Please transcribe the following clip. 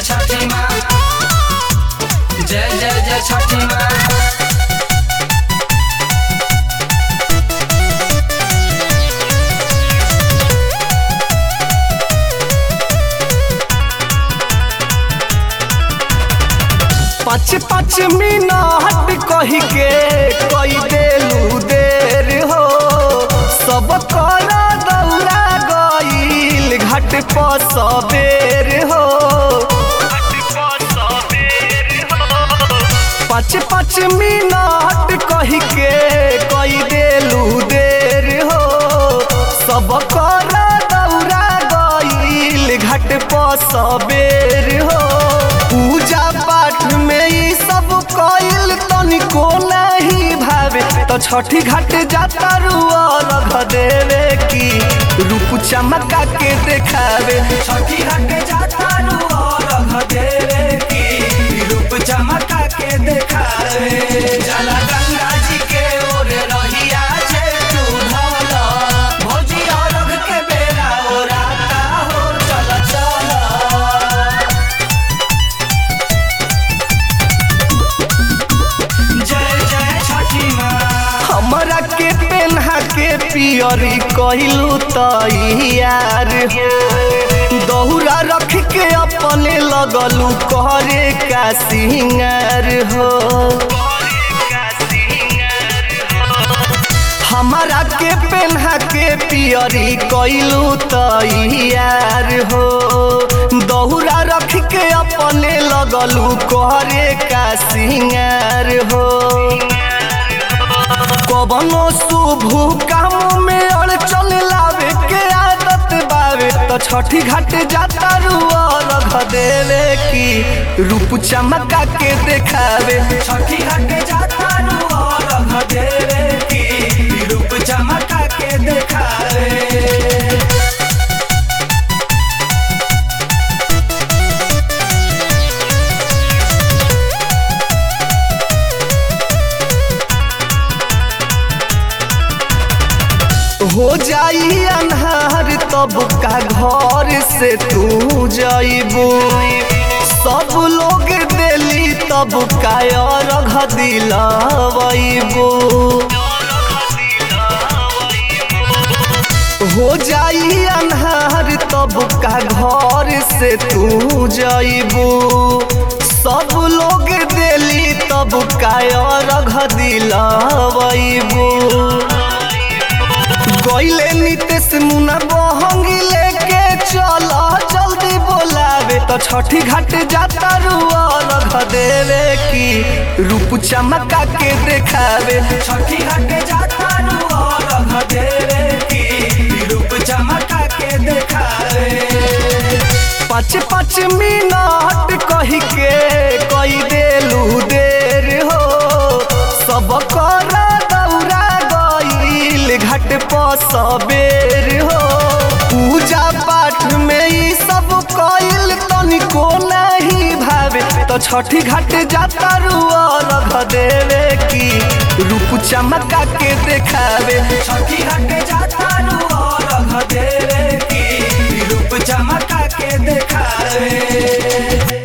जय छठी माँ जय जय जय छठी माँ पाँच पाँच मिनट कही के कई देलू देर हो सब कर दौड़ा गईल घाट पर सबेर हो पाँच पाँच मिनट कही के कई देलू देर हो सब कर दौड़ा गईल घाट पर सबेर हो पूजा पाठ में ई सब कईल तनिको नहीं भावे तो छठी घाट जाता रुआ रख देवे की रूप चमका के देखावे छठी घाट जाता रुआ रख देवे की रूप चमका के देखावे जला गंगा जी के ओर रहिया जे तू धला भौजी और के बेरा ओराता हो चल चल जय जय छठी माँ हमरा के पेन्हा के पियरी कहलू तैयार हो दौरा रख के अपने लगलू करे का सिंगार हो हमारा के पेन्हा के पियरी कैलू तैयार हो दौरा रख के अपने लगलू करे का सिंगार हो कवनो शुभ काम में अड़चन लावे के आदत बावे तो छठी घाट जाता रुआ रख देवे की रूप चमका के देखावे छठी घाट जाता रुआ रख देवे की रूप चमका के देखावे हो जाई अन्हार तब का घर से तू जाइबू सब लोग दिली तब का अर्घ दिलबू हो जाई अन्हार तब का घर से तू जाइबू सब लोग दिली तब का अर्घ दिलबू गईले नीतीश मुना बहंगी लेके चल जल्दी बोलावे तो छठी घाट जाता रुआ रख देवे की रूप चमका के देखावे छठी घाट जाता रुआ रख देवे की रूप चमका के देखावे पाँच पाँच मिनट कही के कई देलू देर हो सब कर दौड़ा गईल घाट पर सबेर हो पूजा पाठ में ई सब कईल तनिको नहीं भावे तो छठी घाट जाता रुआ रख देवे की रूप चमका के देखावे छठी घाट जाता रुआ रख देवे की रूप चमका के देखावे